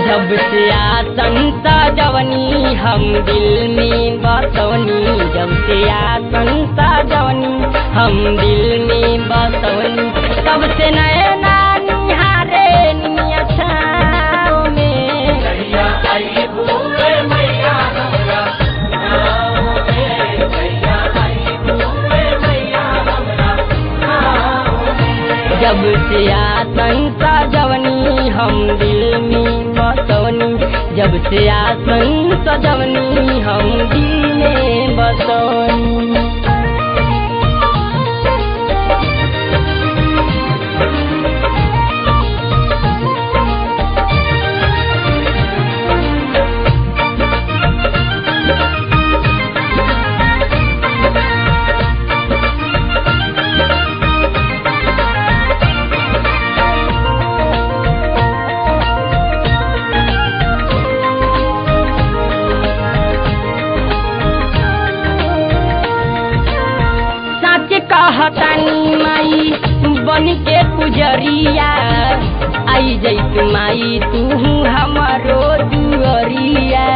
जब से आसन सजवनी हम दिल में बसवनी जब से आसन सजवनी हम दिल में बसवनी तब से नैना निहारे निया छाँव में जब से आसन सजवनी हम दिल में बसवनी जब से आसन सजवनी हम दिल में बसवनी सच कहतानी माई बन के पुजरिया आई जैत माई तू हमारो दुअरिया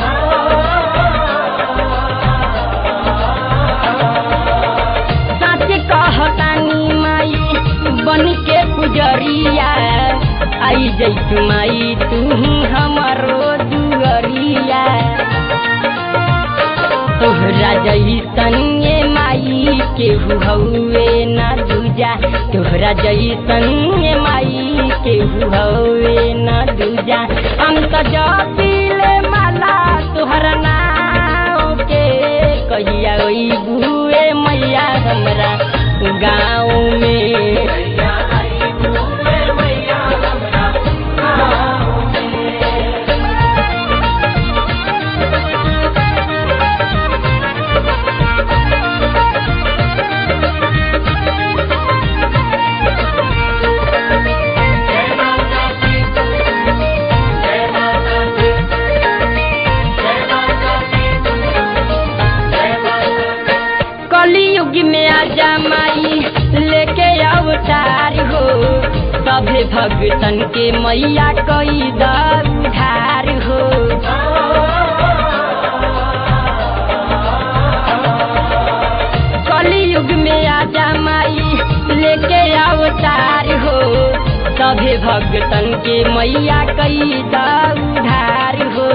सच कहतानी माई बन के पुजरिया आई जैत माई तू हमारो दुअरिया तोहरा जैसन ये माई केहू हौवे ना दूजा तोहरा जैसन ये माई केहू हौवे ना दूजा हम तो जपीले माला तोहरा नाव के कहिया ओई बुए मैया हमरा गाँव में कलयुग में आजा माई लेके अवतार हो सभे भगतन के मैया कई उधार हो कलयुग में आजा माई लेके अवतार हो सभे भगतन के मैया कई उधार हो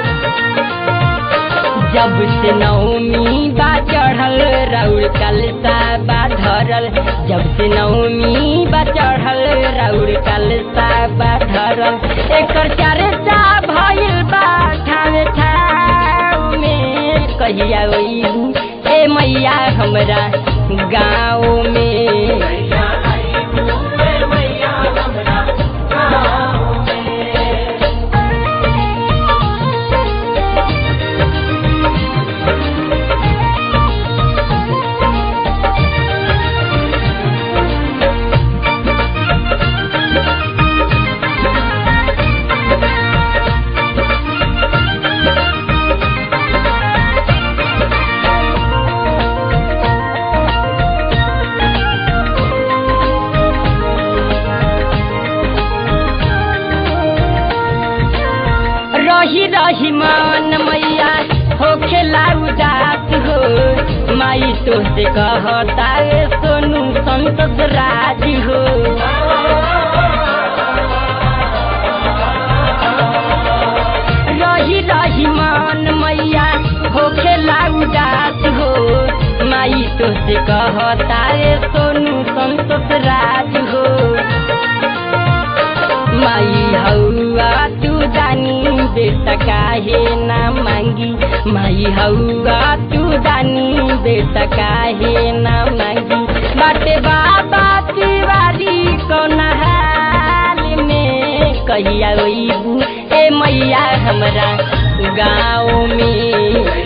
जब से नवमी बा चढ़ल राउर कलसा बा धरल जब से नवमी बा चढ़ल राउर कलसा बा धरल एकर चर्चा भइल बा ठावे ठाव में कहिया ओइबू ए मैया हमरा गाँव में रही रही मान मैया होखेला उदास हो माई तो से कहता है सोनू संतोष राज हो रही रही मान मैया होखेला उदास हो माई तो से कहता है सोनू संतोष राज हो माई हौआ तू जानी बेटा काहे ना मांगी माई हौआ तू जानी बेटा काहे ना मांगी बाटे बाबा तिवारी कौन हाल में कहिया ओइबू ए मैया हमरा गाँव में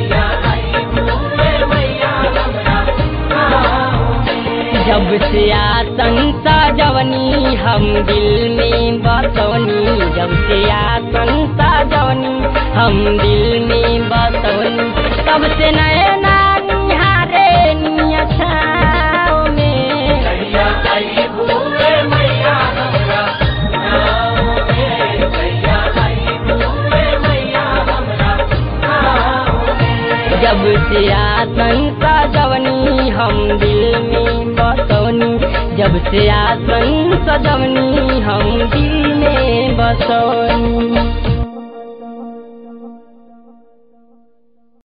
जब से आसन सजवनी हम दिल में बसवनी जब से आसन सजवनी हम दिल में बसवनी तब से नैना निहारे निया छाँव में आसन सजवनी हम दिल में बसौनी जब से आसन सजवनी हम दिल में बसौनी